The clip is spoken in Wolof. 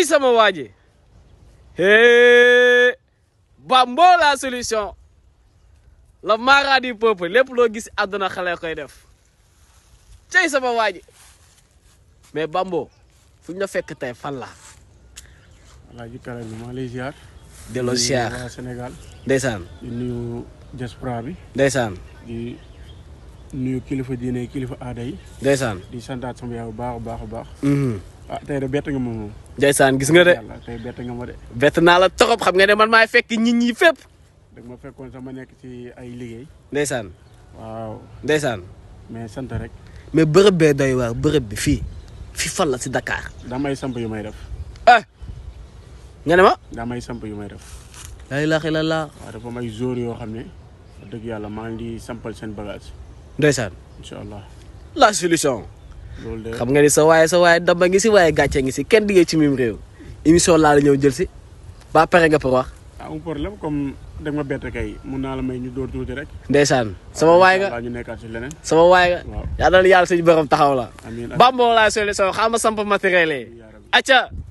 sama waa ji hee Bambo la solution la mara du peuple lépp loo gis àdduna xale koy def cey sama waa ji mais Bambo fu ñu la fekk tey fan la Alaaji Kara bi maa lay ziar. delloo di nuyu siyaar waa Sénégal ndeysaan di nuyu diaspora bi ndeysaan di nuyu kilifa diine kilifa aada yi ndeysaan di santaat sama yaay bu baax a baax a baax. mhm ah tey de bett nga ma moom. ndeysaan gis nga de yàlla tey bett nga ma de. bett naa la torop xam nga ne man maay fekk nit ñi fépp dag ma fekkoon sama nekk ci ay liggéey. ndeysaan waaw ndeysaan mais sant rek mais bërëb bee doy waar bërëb bi fii fii fan la si Dakar damay samp yu may def ah nga ne ma damay samp yu may def. laa ilaaha illallaah waaw dafa am ay jour yoo xam ne wax dëgg yàlla maa ngi di sampal seen bagage ndeysaan incha allah la solution loolu de. xam nga ni sa waaye sa waaye damba ngi si waaye gàcce ngi si kenn diggee ci mim réew émission laa la ñëw jël si ba pare nga pour wax amul problème comme da nga ma bett kay mun naa la may ñu dóor tuuti rek. ndeysaan sama waay nga waaw ñu nekkaat si leneen. sama waay nga waaw yaa dal yàlla suñu borom taxaw la amiin Bambo la solution xam nga samp matériel yi yaa rabbi. acca